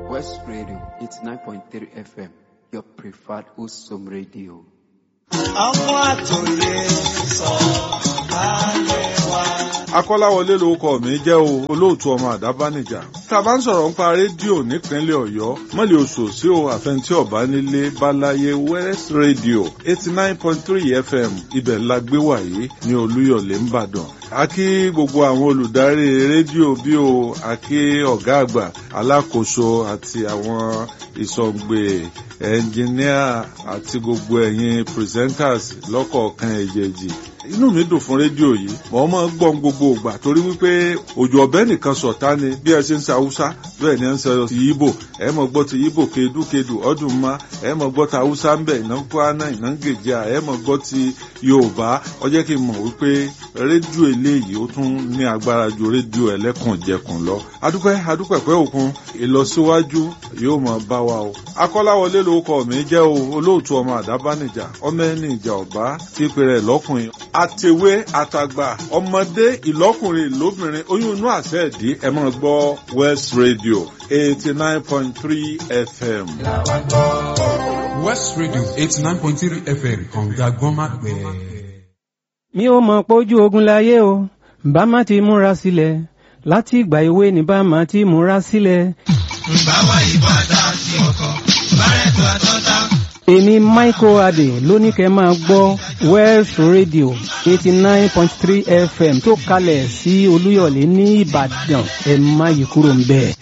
West Radio, it's 9.3 FM, your preferred Usum radio. ọmọ àtòyè sọ ayé wa. akọ́láwọlé lorúkọ mi jẹ́ o olóòtú ọmọ àdábánijà tá a bá ń sọ̀rọ̀ nípa rédíò nípínlẹ̀ ọ̀yọ́ mọ́lẹ̀ oṣù sí o àfẹntí ọ̀bá nílé balaye west radio eighty nine point three fm ibẹ̀ la gbé wàyí ní olúyọ̀lé ńbàdàn a kí gbogbo àwọn olùdarí rédíò bí o a kí ọ̀gá àgbà alákòóso àti àwọn ìsọ̀ǹgbè ẹnjìníà àti gbogbo ẹ̀yin presenters lọ́kọ̀ọ̀kan èjèèjì inú mi dùn fún rédíò yìí mọ̀ ọ́n máa ń gbọ́n gbogbo ìgbà torí wípé òjò ọ̀bẹ nìkan sọ̀tá ni bí ẹ ṣe ń sa haúsá bẹ́ẹ̀ ni ẹ ń sọ ti yíbò ẹ mọ̀ gbọ́ ti yíbò kedukedu ọdún ma ẹ mọ̀ gbọ́ ti haúsá ń bẹ̀ iná kwana iná gèjà ẹ mọ̀ gbọ́ ti yorùbá ó jẹ́ kí n mọ̀ wípé rédíò eléyìí ó tún ní agbára ju rédíò ẹlẹ́kànjẹkùn lọ adúpẹ́ adúpẹ́ pẹ́ òkun ìlọsíwájú yóò mọ̀ bá wa o akọ́láwọlé lórúkọ mi jẹ́ o olóòtú ọmọ àdábánijà ọmọ ẹni ìjà ọ̀bá tí pèrè lọ́kùnrin àtẹ̀wé àtàgbà ọmọdé ìlọ́kùnrin lóbìnrin oyún inú àṣẹ ìdí ẹ máa gbọ́ west radio eighty nine point three fm. West Radio eighty nine point three FM kànga gbọ́nmágbẹ́. mi ò mọ̀ pójú ogun láyé o bá má ti múra sílẹ̀ láti ìgbà èwe ni bá má ti múra sílẹ̀. báwa ìbàdàn sí ọkọ bárẹ̀tù àtọ́ta. èmi michael adé lóní kẹ́ máa gbọ́ welsh radio eighty nine point three fm tó kalẹ̀ sí olúyọ̀lé ní ìbàdàn ẹ̀ má yí kúrò ń bẹ́ẹ̀.